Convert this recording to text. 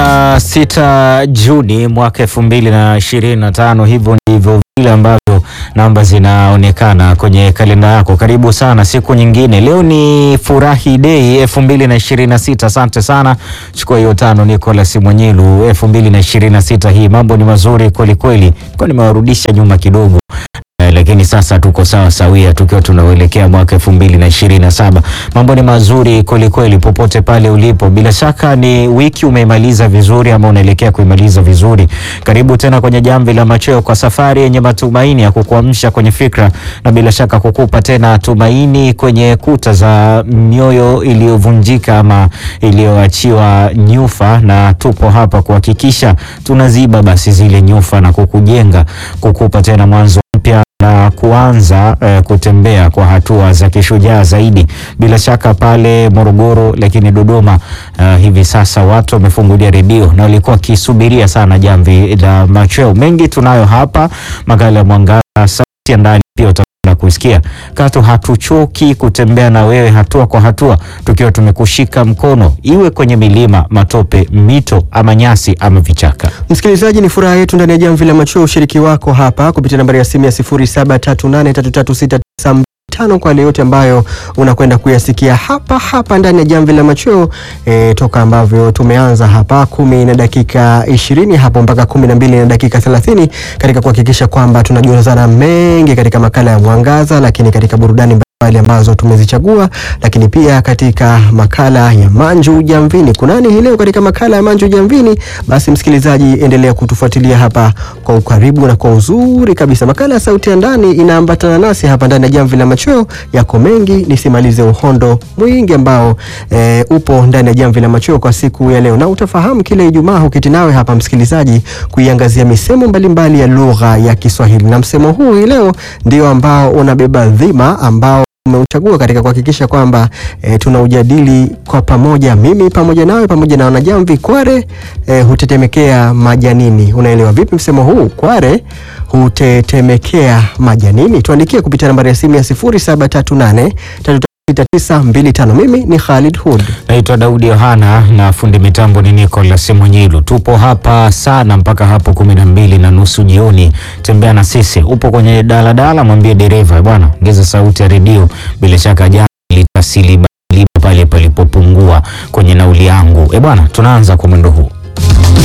16 Juni mwaka 2025. Hivyo ndivyo vile ambavyo namba zinaonekana kwenye kalenda yako. Karibu sana siku nyingine. Leo ni furahi dei 2026. Asante sana, chukua hiyo tano. Nicolas Mwenyilu, 2026 hii mambo ni mazuri kweli kweli, kwa nimewarudisha nyuma kidogo Eh, lakini sasa tuko sawa sawia tukiwa tunaelekea mwaka elfu mbili na ishirini na saba. Mambo ni mazuri kweli kweli popote pale ulipo. Bila shaka ni wiki umeimaliza vizuri ama unaelekea kuimaliza vizuri. Karibu tena kwenye Jamvi la Machweo kwa safari yenye matumaini ya kukuamsha kwenye fikra na bila shaka kukupa tena tumaini kwenye kuta za mioyo iliyovunjika ama iliyoachiwa nyufa, na tupo hapa kuhakikisha tunaziba basi zile nyufa na kukujenga, kukupa tena mwanzo mpya na kuanza eh, kutembea kwa hatua za kishujaa zaidi. Bila shaka pale Morogoro, lakini Dodoma eh, hivi sasa watu wamefungulia redio na walikuwa wakisubiria sana Jamvi la Machweo. Mengi tunayo hapa, makala ya Mwangaza, sauti ya ndani pia utakwenda kusikia. Katu hatuchoki kutembea na wewe hatua kwa hatua, tukiwa tumekushika mkono, iwe kwenye milima, matope, mito ama nyasi ama vichaka. Msikilizaji, ni furaha yetu ndani ya Jamvi la Machweo ushiriki wako hapa kupitia nambari ya simu ya 0738336925 kwa yale yote ambayo unakwenda kuyasikia hapa hapa ndani ya Jamvi la Machweo e, toka ambavyo tumeanza hapa kumi na dakika ishirini hapo mpaka kumi na mbili na dakika thelathini katika kuhakikisha kwamba tunajulizana mengi katika makala ya Mwangaza, lakini katika burudani mbalimbali ambazo tumezichagua, lakini pia katika makala ya Manju Jamvini. Kunani hii leo katika makala ya Manju Jamvini? Basi msikilizaji, endelea kutufuatilia hapa kwa ukaribu na kwa uzuri kabisa. Makala ya Sauti ya Ndani inaambatana nasi hapa ndani ya Jamvi la Machweo. Yako mengi, nisimalize uhondo mwingi ambao e, upo ndani ya Jamvi la Machweo kwa siku ya leo, na utafahamu kile Ijumaa huketi nawe hapa msikilizaji, kuiangazia misemo mbalimbali ya lugha ya Kiswahili, na msemo huu hii leo ndio ambao unabeba dhima ambao umeuchagua katika kuhakikisha kwamba e, tunaujadili kwa pamoja, mimi pamoja nawe pamoja na wanajamvi. Kware e, hutetemekea majanini. Unaelewa vipi msemo huu? Kware hutetemekea majanini. Tuandikie kupitia nambari ya simu ya 0738 3925. Mimi ni Khalid Hud. Naitwa Daudi Yohana na fundi mitambo ni Nicolas Mwenyilu. Tupo hapa sana mpaka hapo kumi na mbili na nusu jioni. Tembea na sisi. Upo kwenye daladala, mwambie dereva bwana, ongeza sauti ya redio. Bila shaka jana litasili pale palipopungua kwenye nauli yangu. E bwana, tunaanza kwa mwendo huu.